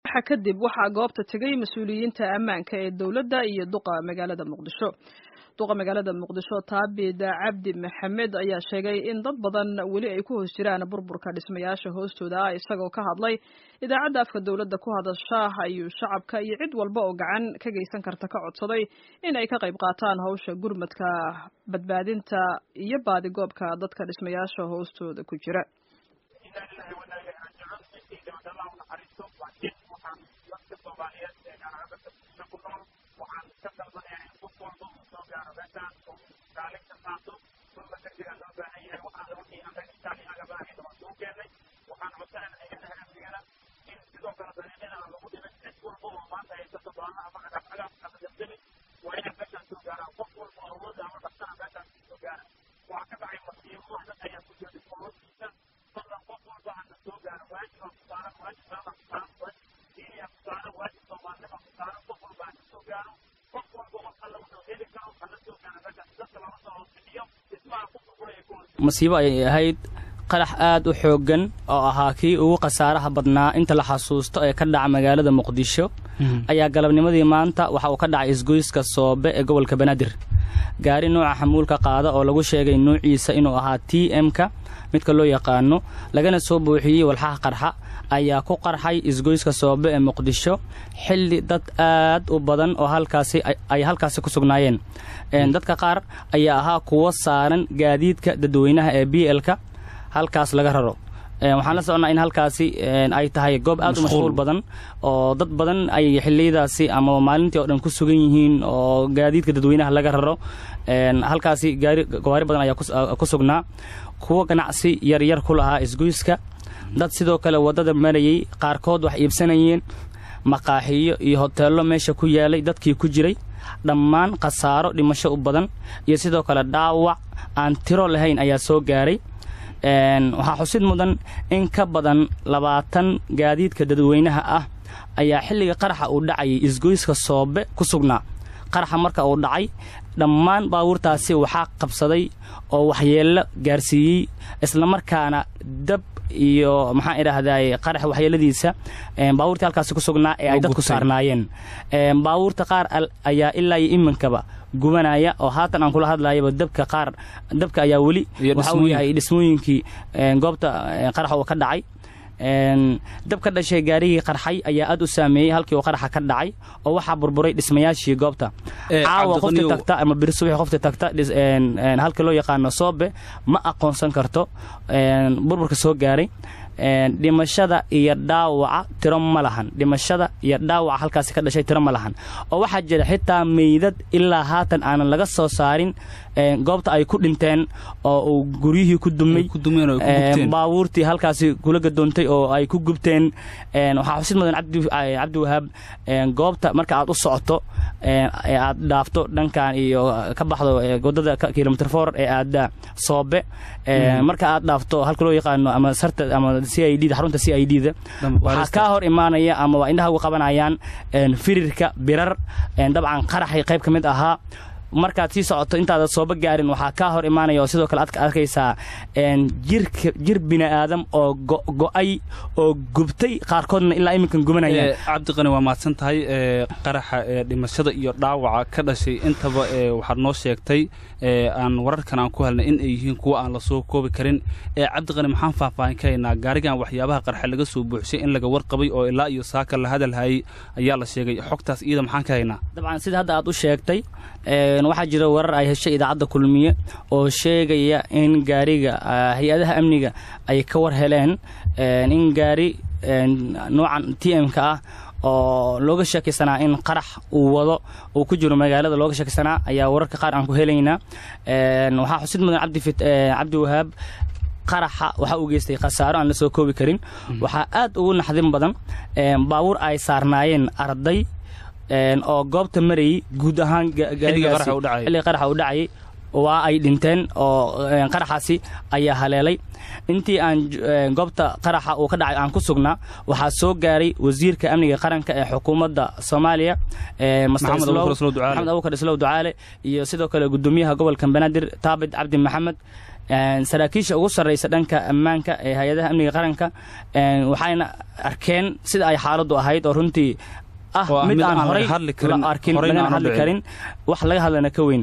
kadib waxaa goobta tegay mas-uuliyiinta ammaanka ee dowladda iyo duqa magaalada muqdisho duqa magaalada muqdisho taabid cabdi maxamed ayaa sheegay in dad badan weli ay ku hoos jiraan burburka dhismayaasha hoostooda ah isagoo ka hadlay idaacadda afka dowladda ku hadasha ayuu shacabka iyo cid walba oo gacan ka geysan karta ka codsaday in ay ka qayb qaataan hawsha gurmadka badbaadinta iyo baadigoobka dadka dhismayaasha hoostooda ku jira masiibo ayay ahayd qarax aad u xooggan oo ahaa kii ugu khasaaraha badnaa inta la xasuusto ee ka dhaca magaalada muqdisho ayaa galabnimadii maanta waxa uu ka dhacay isgoyska soobe ee gobolka banaadir gaari nuuca xamuulka qaada oo lagu sheegay nuuciisa inuu ahaa t m-ka midka loo yaqaano lagana soo buuxiyey walxaha qarxa ayaa ku qarxay isgoyska soobe ee muqdisho xilli dad aad u badan oo halkaasi ay halkaasi ku sugnaayeen dadka qaar ayaa ahaa kuwo saaran gaadiidka dadweynaha ee b l-ka halkaas laga raro waxaan la soconnaa in halkaasi ay tahay goob aad u mashquul badan oo dad badan ay xilliyadaasi ama maalintii oo dhan ku sugan yihiin oo gaadiidka dadweynaha laga raro halkaasi gawaari badan ayaa ku sugnaa kuwo ganacsi yaryar ku lahaa isgoyska dad sidoo kale waddada marayey qaarkood wax iibsanayeen maqaaxiyo iyo hoteello meesha ku yaalay dadkii ku jiray dhammaan khasaaro dhimasho u badan iyo sidoo kale dhaawac aan tiro lahayn ayaa soo gaaray waxaa xusid mudan in ka badan labaatan gaadiidka dadweynaha ah ayaa xilliga qaraxa uu dhacayay isgoyska soobe ku sugnaa qaraxa marka uu dhacay dhammaan baabuurtaasi waxaa qabsaday oo waxyeello gaarsiiyey islamarkaana dab iyo maxaan idhaahdaay qarax waxyeeladiisa baabuurtii halkaasi ku sugnaa ee ay dadku saarnaayeen baabuurta qaar ayaa ilaa iyo iminkaba gubanaya oo haatan aan kula hadlayaba dabka qaar dabka ayaa weli waxa uu yahay dhismooyinkii goobta qarax uu ka dhacay dab ka dhashay gaarigii qarxay ayaa aad u saameeyey halkii uu qaraxa ka dhacay oo waxaa burburay dhismayaashii goobta caawa qofti tagta ama biri subaxi qofti tagta halkii loo yaqaano soobe ma aqoonsan karto burburka soo gaaray dhimashada iyo dhaawaca tiro ma lahan dhimashada iyo dhaawaca halkaasi ka dhashay tiro ma lahan oo waxaa jira xitaa meydad ilaa haatan aanan laga soo saarin goobta ay ku dhinteen oo uu guryihii ku dumay baabuurtii halkaasi kula gadoontay oo ay ku gubteen waxaa xusid mudan cabdi wahaab goobta marka aad u socoto ee aad dhaafto dhankan iyo ka baxdo wadada kilomitr for ee aada soobe marka aad dhaafto halka loo yaqaano ama sarta ama c i d xarunta c i d da waxaa kaa hor imaanaya ama waa indhaha uga qabanayaan firirka birar dabcan qaraxay qayb ka mid ahaa markaad sii socoto intaadan sooba gaarin waxaa kaa hor imaanaya oo sidoo kale aad arkaysaa jirka jir bini aadam oo go'ay oo gubtay qaarkoodna ilaa iminkan gubanayaan cabdiqani waa mahadsan tahay qaraxa dhimashada iyo dhaawaca ka dhashay intaba waxaad noo sheegtay aan wararkan aan ku helnay in ay yihiin kuwa aan la soo koobi karin cabdiqani maxaan faahfaahin ka haynaa gaarigan waxyaabaha qarxa laga soo buuxshay in laga warqabay oo ilaa iyo saaka la hadalhayay ayaa la sheegay xogtaas iyada maxaan ka haynaa dabcan sida hadda aad u sheegtay waxaa jira warar ay heshay idaacadda kulmiye oo sheegaya in gaariga hay-adaha amniga ay ka war heleen in gaari noocan t m-ka ah oo looga sheekaysanaa in qarax uu wado uu ku jiro magaalada looga sheekaysanaa ayaa wararka qaar aan ku helaynaa waxaa xusid mudan cabdi wahaab qaraxa waxa uu geystay khasaaro aan la soo koobi karin waxaa aad ugu naxdin badan baabuur ay saarnaayeen arday oo goobta marayay guud ahaan xilliga qaraxa u dhacayay waa ay dhinteen oo qaraxaasi ayaa haleelay intii aan goobta qaraxa uu ka dhacay aan ku sugnaa waxaa soo gaaray wasiirka amniga qaranka ee xukuumadda soomaaliya maxamed abubakar islow ducaale iyo sidoo kale gudoomiyaha gobolka banaadir taabit cabdi maxamed saraakiisha ugu sarraysa dhanka ammaanka ee hay-adaha amniga qaranka waxayna arkeen sida ay xaaladdu ahayd oo runtii ah mid aan horay la arkin lagana hadli karin wax laga hadlana ka weyn